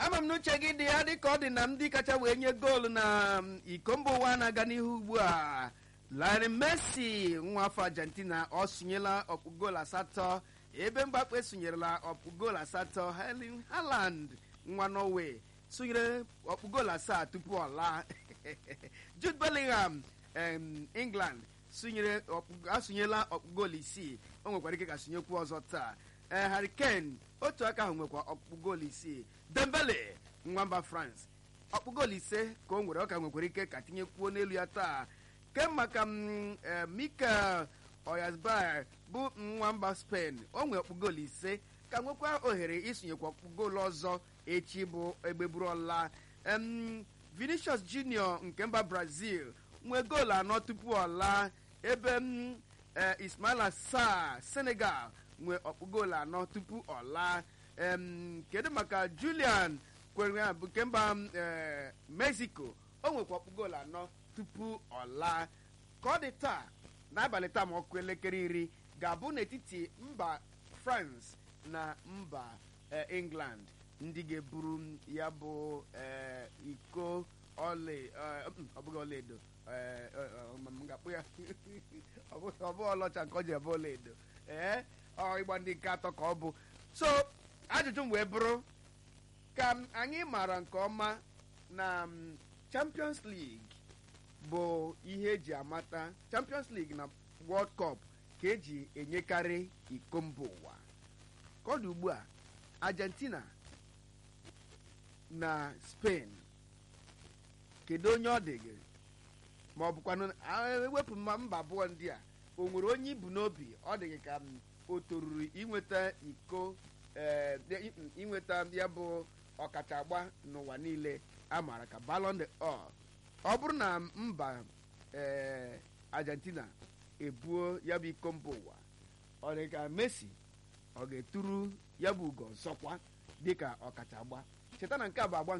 ama m n'uche gị dị ya dịka ọ dị na ndị kacha wee nye goolu na um, iko mba ụwa na-aga n'ihu ugbu a Lionel Messi nwa afọ Argentina ọ sụnyela ọkpụ goolu asatọ ebe Mbappe sụnyerela ọkpụ goolu asatọ Erling Haaland nwa Norway sụnyere ọkpụ goolu asaa tupu ọ laa Jude Bellingham em, England sụnyere ọkpụ- asụnyela ọkpụ goolu isii o nwekwara ike ka sụnyekwu ọzọ taa ee Harry Kane otu aka ahụ nwekwa ọkpụ goolu isii Dembele nwamba France ọkpụ goolu ise ka o nwere ọ ka nwekwara ike ka tinyekwuo n'elu ya taa ke maka m eh, Mikel Oyarzabal bụ nwamba Spain o nwere ọkpụ goolu ise ka nwekwa ohere isonyekwa ọkpụ goolu ọzọ echi bụ egbeburu ọla em Vinicius Junior nke mba Brazil nwee goolu anọ tupu ọ laa ebe m eh, Ismaila Sarr Senegal nwee ọkpụ goolu anọ tupu ọ laa em kedu maka Julian kwere ya bụ nke mba m, eh, Mexico o nwekwa ọkpụ goolu anọ tupu ọ laa ka ọ dị taa n'abalị taa ma ọkụ elekere iri ga-abụ n'etiti mba France na mba eh, England ndị ga-eburu m ya bụ eh, iko ọla eh, mm, ọ bụghị ọlaedo eh, eh, eh, m ga-akpụ ya ọ bụghị ọ bụghị ọlaọcha nke ọ ji ebe ọlaedo ee ọ ịgba ndị nke atọ ka ọ bụ so ajụjụ m wee bụrụ ka m- anyị maara nke ọma na mm, Champions League bụ ihe eji amata Champions League na World Cup ka eji enyekarị iko mba ụwa ka ọ dị ugbu a Argentina na Spain kedu onye ọ dị gị ma ọ bụkwanụ a- ewepụ mma mba abụọ ndị a o nwere onye ibu n'obi ọ dị gị ka m o toruru inweta iko eh, i- inweta ya bụ ọkacha agba n'ụwa niile a maara ka Ballon d'Or ọ bụrụ na mba eh, Argentina ebuo ya bụ iko mba ụwa ọ dị ka Messi ọ ga-eturu ya bụ ugo nsọkwa dịka ọkacha agba cheta na nke a bụ agba